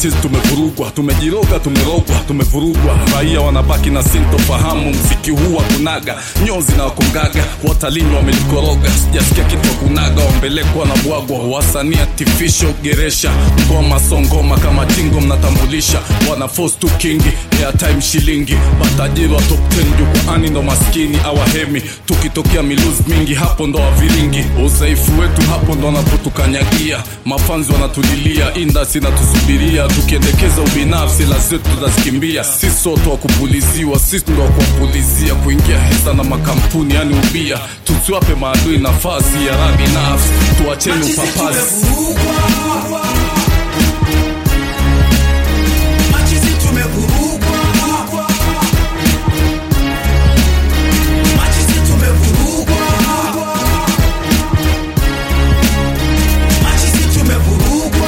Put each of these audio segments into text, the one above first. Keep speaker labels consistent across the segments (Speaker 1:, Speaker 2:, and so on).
Speaker 1: machizi tumevurugwa tumejiroga tumerogwa tumevurugwa raia wanabaki na sintofahamu mziki huu kunaga nyozi na wakongaga watalini wamejikoroga sijasikia kitu wa kunaga wambelekwa na bwagwa wasanii artificial geresha ngoma songoma kama jingo mnatambulisha wana force tu kingi airtime shilingi matajiri wa top 10 jukwaani ndo maskini awahemi tukitokea miluzi mingi hapo ndo waviringi udhaifu wetu hapo ndo wanapotukanyagia mafanzi wanatulilia indasi natusubiria tukiendekeza ubinafsi la zetu tutazikimbia sisi sote wa kupuliziwa sisi ndo wa kuwapulizia kuingia hisa na makampuni yani ubia tusiwape maadui nafasi ya rabi nafsi tuacheni upapazi
Speaker 2: Machizi tumevurugwa. Machizi tumevurugwa. Machizi tumevurugwa.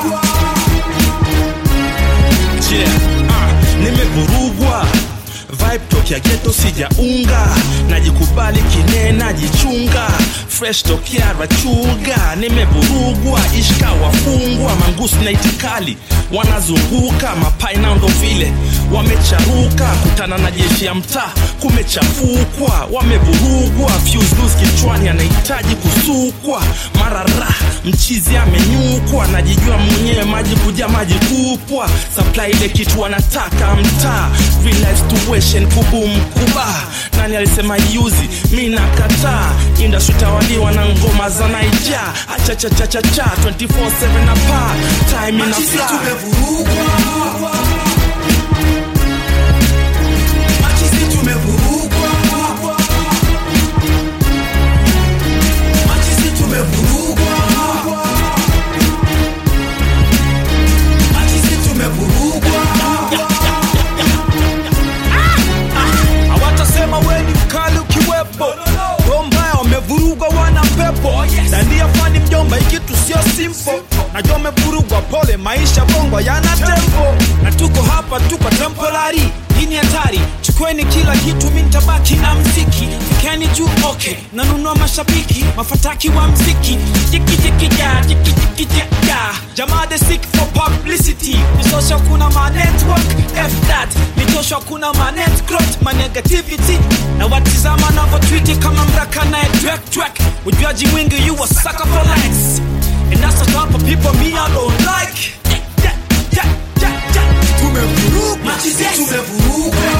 Speaker 3: yeah, ah, nimevurugwa vibe tokya geto sijaunga najikubali kine najichunga fresh tokya rachuga nimevurugwa ishka wafungwa mangusi na itikali wanazunguka mapaina ndo vile wamecharuka kutana na jeshi ya mtaa kumechafukwa wamevurugwa fuse loose kichwani anahitaji kusukwa mara ra mchizi amenyukwa najijua mwenyewe maji kuja maji kupwa supply ile kitu wanataka mtaa real life situation kubum kuba nani alisema yuzi mi nakataa industry tawaliwa na ngoma za naija achachachachacha 24/7 na pa time ina
Speaker 2: Machizi
Speaker 3: fly
Speaker 2: tumevurugwa. Machizi tumevurugwa. Machizi tumevurugwa. Machizi tumevurugwa.
Speaker 4: hawatasema weni mkali ukiwepo roho mbaya wamevurugwa wana pepo dandia fani mjomba ikitu sio simpo najua wamevurugwa pole maisha bongo yana tempo na tuko hapa tuko temporary hii ni hatari chukweni kila kitu mi ntabaki na mziki fikeni juu okay nanunua mashabiki mafataki wa mziki jikijikija jikijikija jamaa the sick for publicity nisosha kuna ma network f that nitosha kuna ma net growth ma negativity na watizama navyotwiti kama mraka naye twek twek ujuaji mwingi you a sucker for likes and that's the type of people me I don't like yeah, yeah, yeah, yeah, yeah.
Speaker 2: Machizi tumevurugwa.